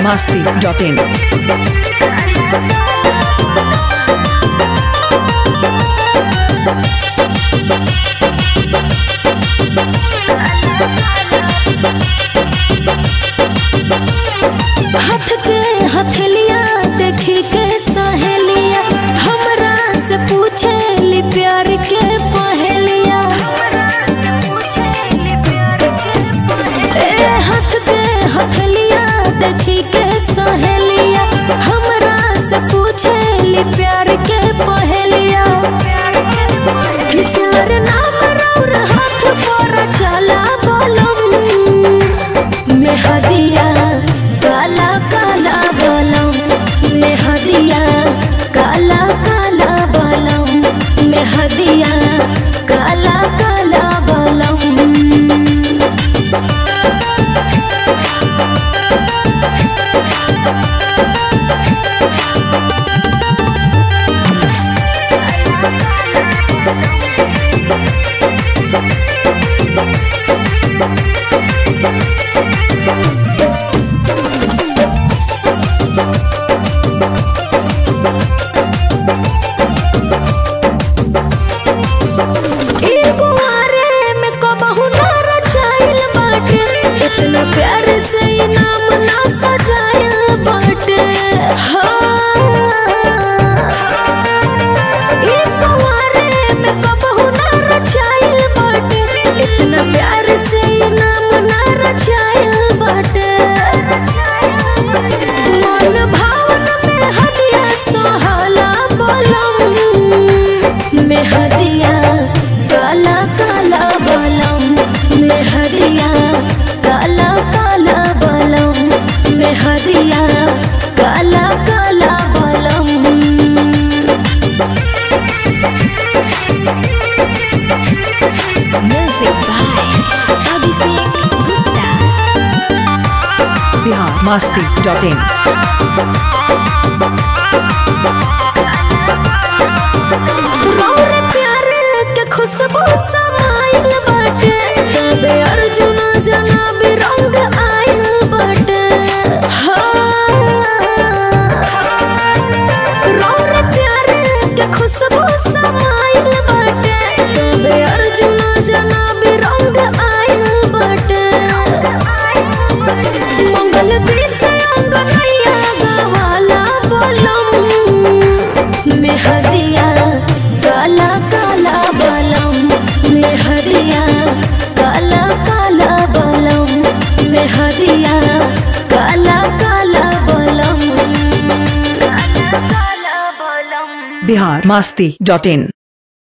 biharmasti.in हाथ के हथेलिया देखी के सहेलिया हमरा से पूछे ली प्यार के पहेलिया ए हाथ के हथेलिया देखी के सहेलिया हमरा से पूछे ली प्यार के पहेलिया किसर नाम रौर हाथ पर चला बोलम मेहदिया काला काला बलम मेहदिया काला काला बलम मेहदिया काला काला बलम एगो आरे में कबहू ना रचाइल बाटे इतना प्यार से ई नाम ना सजाइल बाटे हाँ। एगो आरे में कबहू ना रचाइल बाटे इतना प्यार से ई नाम ना रचाइल बाटे मन भावन में हदिया सोहला बलम मेहदिया काला काला बलम मेहदिया काला काला बलम मेहदिया काला काला बलम Music by Abhishek Gupta. biharmasti.in रौर प्यारे के खुशबू समाइल बाटे तबे अर्जुना जनाब रंग आइल बाटे हाँ। रौर प्यारे के खुशबू समाइल बाटे तबे अर्जुना जनाब रंग आइल बाटे मंगल गीत अंगनैया गवाला बोलम मेहदिया काला काला बलम मेहदिया काला काला बलम मेहदिया काला काला बलम काला काला बलम biharmasti.in